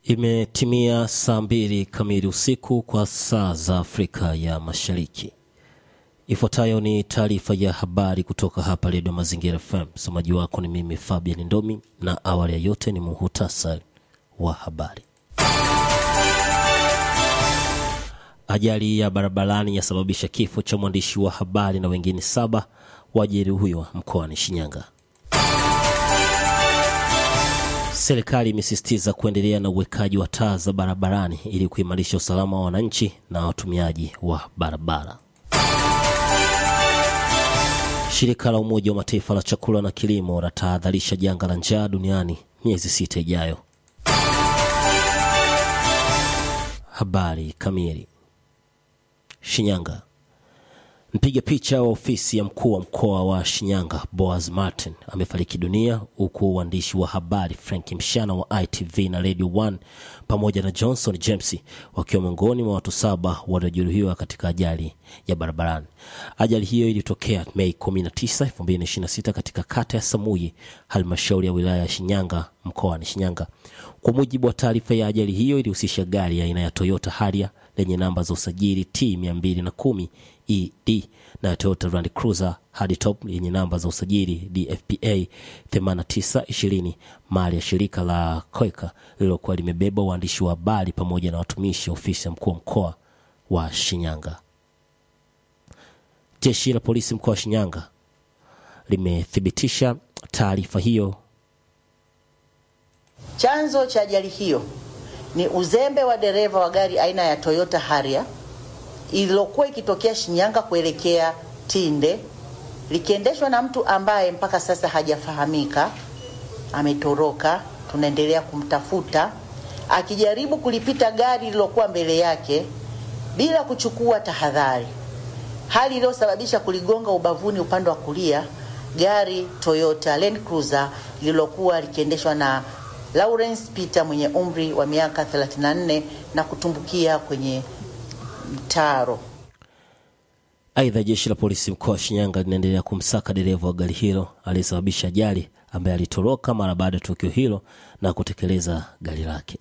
Imetimia saa mbili kamili usiku kwa saa za Afrika ya Mashariki. Ifuatayo ni taarifa ya habari kutoka hapa Redio Mazingira FM. Msomaji wako ni mimi Fabian Ndomi, na awali ya yote ni muhutasari wa habari. Ajali ya barabarani yasababisha kifo cha mwandishi wa habari na wengine saba wajeruhiwa mkoani Shinyanga. Serikali imesisitiza kuendelea na uwekaji wa taa za barabarani ili kuimarisha usalama wa wananchi na watumiaji wa barabara. Shirika la Umoja wa Mataifa la chakula na kilimo latahadharisha janga la njaa duniani miezi sita ijayo. Habari kamili. Shinyanga. Mpiga picha wa ofisi ya mkuu wa mkoa wa Shinyanga Boaz Martin amefariki dunia huku waandishi wa habari Frank Mshana wa ITV na Radio 1 pamoja na Johnson James wakiwa miongoni mwa watu saba waliojeruhiwa katika ajali ya barabarani. Ajali hiyo ilitokea Mei 19, 2026 katika kata ya Samuyi, halmashauri ya wilaya ya Shinyanga mkoani Shinyanga. Kwa mujibu wa taarifa ya ajali hiyo, ilihusisha gari aina ya Toyota Harrier lenye namba za usajili T 210 ED na Toyota Land Cruiser Hardtop yenye namba za usajili DFPA 8920 mali ya shirika la Koika lililokuwa limebeba waandishi wa habari pamoja na watumishi ofisi ya mkuu wa mkoa wa Shinyanga. Jeshi la polisi mkoa wa Shinyanga limethibitisha taarifa hiyo. Chanzo cha ajali hiyo ni uzembe wa dereva wa gari aina ya Toyota Harrier ililokuwa ikitokea Shinyanga kuelekea Tinde likiendeshwa na mtu ambaye mpaka sasa hajafahamika, ametoroka. Tunaendelea kumtafuta akijaribu kulipita gari lililokuwa mbele yake bila kuchukua tahadhari, hali iliyosababisha kuligonga ubavuni upande wa kulia gari Toyota Land Cruiser lililokuwa likiendeshwa na Lawrence Peter mwenye umri wa miaka 34 na kutumbukia kwenye mtaro. Aidha, jeshi la polisi mkoa wa Shinyanga linaendelea kumsaka dereva wa gari hilo aliyesababisha ajali, ambaye alitoroka mara baada ya tukio hilo na kutekeleza gari lake.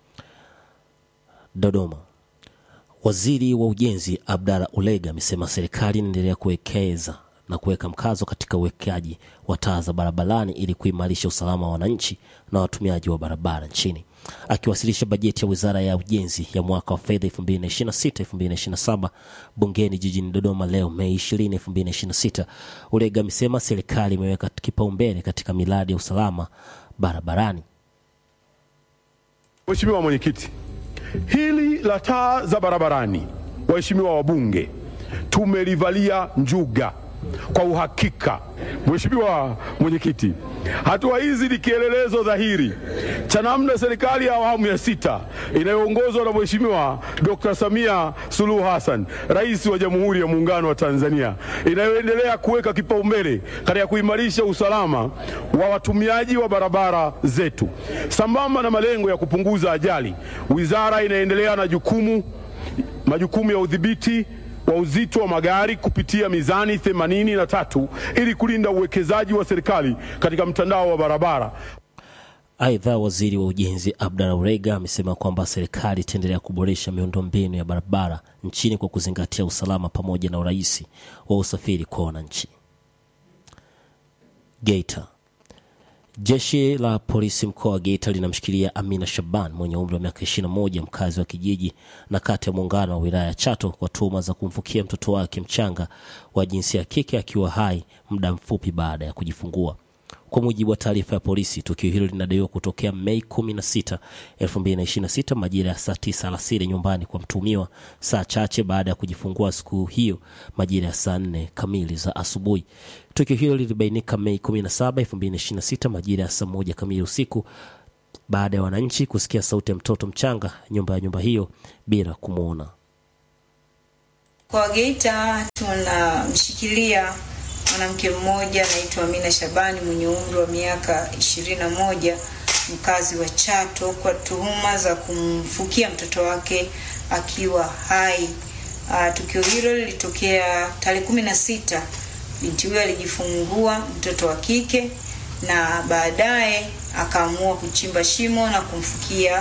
Dodoma. Waziri wa Ujenzi Abdalla Ulega amesema serikali inaendelea kuwekeza na kuweka mkazo katika uwekaji wa taa za barabarani ili kuimarisha usalama wa wananchi na watumiaji wa barabara nchini. Akiwasilisha bajeti ya Wizara ya Ujenzi ya mwaka wa fedha 2026-2027 bungeni jijini Dodoma leo Mei 20, 2026, Ulega amesema serikali imeweka kipaumbele katika miradi ya usalama barabarani. Mheshimiwa Mwenyekiti, hili la taa za barabarani, waheshimiwa wabunge, tumelivalia njuga kwa uhakika. Mheshimiwa Mwenyekiti, hatua hizi ni kielelezo dhahiri cha namna serikali ya awamu ya sita inayoongozwa na Mheshimiwa Dr. Samia Suluhu Hassan, Rais wa Jamhuri ya Muungano wa Tanzania, inayoendelea kuweka kipaumbele katika kuimarisha usalama wa watumiaji wa barabara zetu. Sambamba na malengo ya kupunguza ajali, wizara inaendelea na jukumu majukumu ya udhibiti wa uzito wa magari kupitia mizani themanini na tatu ili kulinda uwekezaji wa serikali katika mtandao wa barabara. Aidha, waziri wa ujenzi Abdalla Ulega amesema kwamba serikali itaendelea kuboresha miundombinu ya barabara nchini kwa kuzingatia usalama pamoja na urahisi wa usafiri kwa wananchi. Geita. Jeshi la polisi mkoa wa Geita linamshikilia Amina Shaban mwenye umri wa miaka 21 mkazi wa kijiji na kata ya Muungano wa wilaya ya Chato kwa tuhuma za kumfukia mtoto wake mchanga wa jinsia ya kike akiwa hai muda mfupi baada ya kujifungua. Kwa mujibu wa taarifa ya polisi, tukio hilo linadaiwa kutokea Mei 16, 2026 majira ya saa 9 alasiri nyumbani kwa mtumiwa, saa chache baada ya kujifungua siku hiyo majira ya saa 4 kamili za asubuhi. Tukio hilo lilibainika Mei 17, 2026 majira ya saa moja kamili usiku baada ya wananchi kusikia sauti ya mtoto mchanga nyumba ya nyumba hiyo bila kumwona. Kwa Geita tunamshikilia mwanamke mmoja anaitwa Amina Shabani mwenye umri wa miaka ishirini na moja mkazi wa Chato kwa tuhuma za kumfukia mtoto wake akiwa hai. Uh, tukio hilo lilitokea tarehe kumi na sita. Binti huyo alijifungua mtoto wa kike na baadaye akaamua kuchimba shimo na kumfukia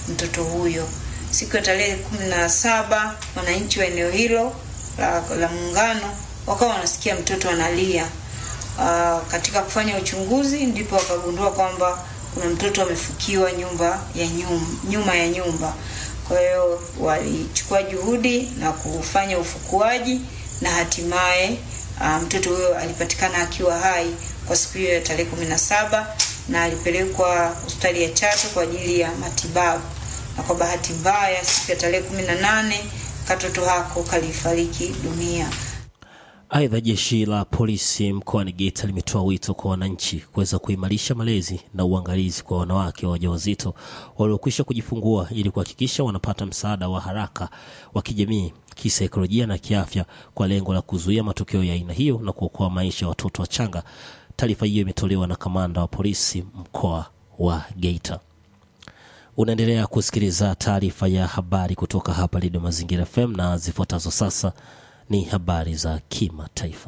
mtoto huyo. Siku ya tarehe kumi na saba wananchi wa eneo hilo la, la Muungano wakawa wanasikia mtoto analia. Uh, katika kufanya uchunguzi ndipo wakagundua kwamba kuna mtoto amefukiwa nyumba ya nyum, nyuma ya nyumba. Kwa hiyo walichukua juhudi na kufanya ufukuaji na hatimaye uh, mtoto huyo alipatikana akiwa hai kwa siku hiyo ya tarehe kumi na saba na alipelekwa hospitali ya Chato kwa ajili ya matibabu, na kwa bahati mbaya siku ya tarehe kumi na nane katoto hako kalifariki dunia. Aidha, jeshi la polisi mkoani Geita limetoa wito kwa wananchi kuweza kuimarisha malezi na uangalizi kwa wanawake wajawazito waliokwisha kujifungua ili kuhakikisha wanapata msaada wa haraka wa kijamii, kisaikolojia na kiafya kwa lengo la kuzuia matukio ya aina hiyo na kuokoa maisha ya watoto wachanga. Taarifa hiyo imetolewa na kamanda wa polisi mkoa wa Geita. Unaendelea kusikiliza taarifa ya habari kutoka hapa Redio Mazingira FM na zifuatazo sasa ni habari za kimataifa.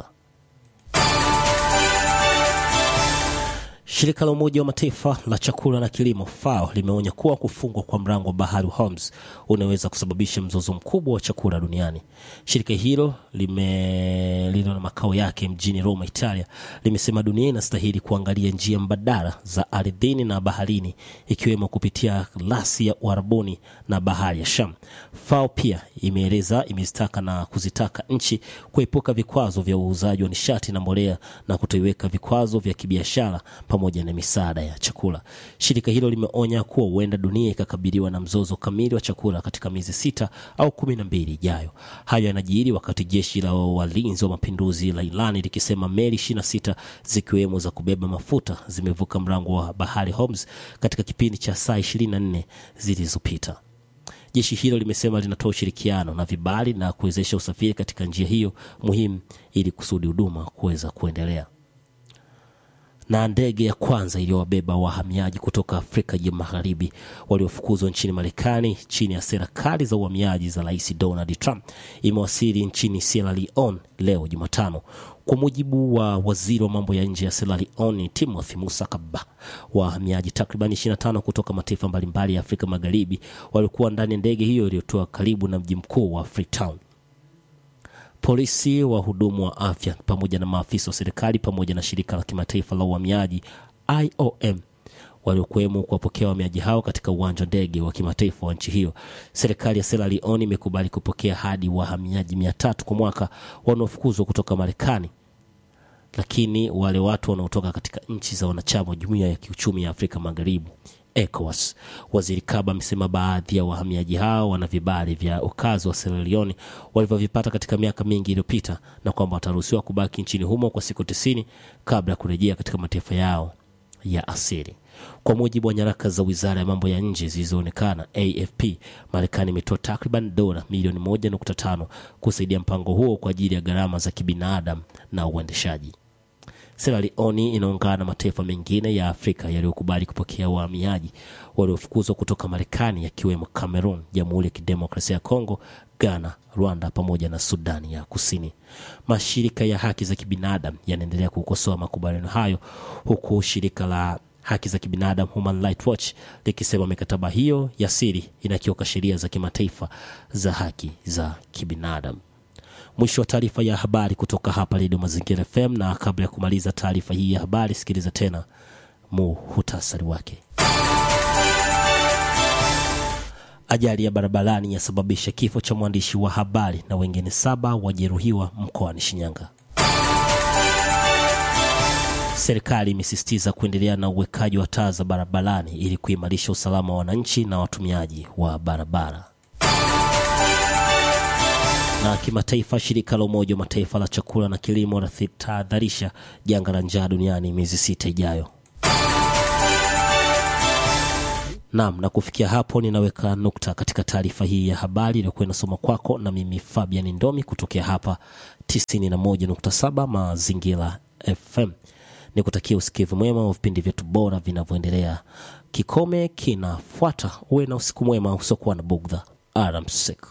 Shirika la Umoja wa Mataifa la chakula na kilimo FAO limeonya kuwa kufungwa kwa mlango wa bahari Hormuz unaweza kusababisha mzozo mkubwa wa chakula duniani. Shirika hilo lime lilo na makao yake mjini Roma, Italia, limesema dunia inastahili kuangalia njia mbadala za ardhini na baharini, ikiwemo kupitia rasi ya Uarabuni na bahari ya Sham. FAO pia imeeleza imezitaka na kuzitaka nchi kuepuka vikwazo vya uuzaji wa nishati na mbolea na kutoiweka vikwazo vya kibiashara pamoja na misaada ya chakula. Shirika hilo limeonya kuwa huenda dunia ikakabiliwa na mzozo kamili wa chakula katika miezi sita au kumi na mbili ijayo. Hayo yanajiri wakati jeshi la walinzi wa mapinduzi la Irani likisema meli ishirini na sita zikiwemo za kubeba mafuta zimevuka mlango wa bahari Hormuz katika kipindi cha saa ishirini na nne zilizopita. Jeshi hilo limesema linatoa ushirikiano na vibali na kuwezesha usafiri katika njia hiyo muhimu ili kusudi huduma kuweza kuendelea na ndege ya kwanza iliyowabeba wahamiaji kutoka Afrika ya Magharibi waliofukuzwa nchini Marekani chini ya sera kali za uhamiaji za Rais Donald Trump imewasili nchini Sierra Leone leo Jumatano. Kwa mujibu wa waziri wa mambo ya nje ya Sierra Leone Timothy Musa Kaba, wahamiaji takriban 25 kutoka mataifa mbalimbali ya Afrika Magharibi walikuwa ndani ya ndege hiyo iliyotoa karibu na mji mkuu wa Freetown. Polisi, wahudumu wa afya pamoja na maafisa wa serikali pamoja na shirika la kimataifa la uhamiaji IOM waliokuwemo kuwapokea wahamiaji hao katika uwanja wa ndege wa kimataifa wa nchi hiyo. Serikali ya Sierra Leone imekubali kupokea hadi wahamiaji mia tatu kwa mwaka wanaofukuzwa kutoka Marekani, lakini wale watu wanaotoka katika nchi za wanachama wa Jumuiya ya Kiuchumi ya Afrika Magharibi ECOWAS. Waziri Kaba amesema baadhi ya wahamiaji hao wana vibali vya ukazi wa Sierra Leone walivyovipata katika miaka mingi iliyopita na kwamba wataruhusiwa kubaki nchini humo kwa siku tisini kabla ya kurejea katika mataifa yao ya asili. Kwa mujibu wa nyaraka za wizara ya mambo ya nje zilizoonekana AFP, Marekani imetoa takriban dola milioni moja nukta tano kusaidia mpango huo kwa ajili ya gharama za kibinadamu na uendeshaji. Sierra Leone inaungana na mataifa mengine ya Afrika yaliyokubali kupokea wahamiaji waliofukuzwa kutoka Marekani yakiwemo Cameroon, Jamhuri ya Kidemokrasia ya Kongo, Ghana, Rwanda pamoja na Sudani ya Kusini. Mashirika ya haki za kibinadamu yanaendelea kukosoa makubaliano hayo huku shirika la haki za kibinadamu Human Rights Watch likisema mikataba hiyo ya siri inakiuka sheria za kimataifa za haki za kibinadamu. Mwisho wa taarifa ya habari kutoka hapa Redio Mazingira FM, na kabla ya kumaliza taarifa hii ya habari, sikiliza tena muhutasari wake. Ajali ya barabarani yasababisha kifo cha mwandishi wa habari na wengine saba wajeruhiwa mkoani Shinyanga. Serikali imesisitiza kuendelea na uwekaji wa taa za barabarani ili kuimarisha usalama wa wananchi na watumiaji wa barabara. Na kimataifa, shirika la Umoja wa Mataifa la chakula na kilimo linatahadharisha janga la njaa duniani miezi sita ijayo. Naam, na kufikia hapo ninaweka nukta katika taarifa hii ya habari iliyokuwa inasoma kwako na mimi Fabian Ndomi kutokea hapa 91.7 Mazingira FM. Nikutakia usikivu mwema wa vipindi vyetu bora vinavyoendelea. Kikome kinafuata. Uwe na usiku mwema usiokuwa na bugdha. Alamsik.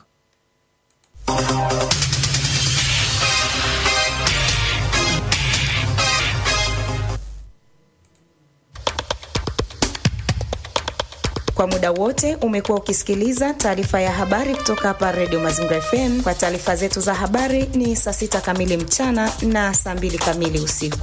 Kwa muda wote umekuwa ukisikiliza taarifa ya habari kutoka hapa Radio Mazingira FM. Kwa taarifa zetu za habari ni saa sita kamili mchana na saa mbili kamili usiku.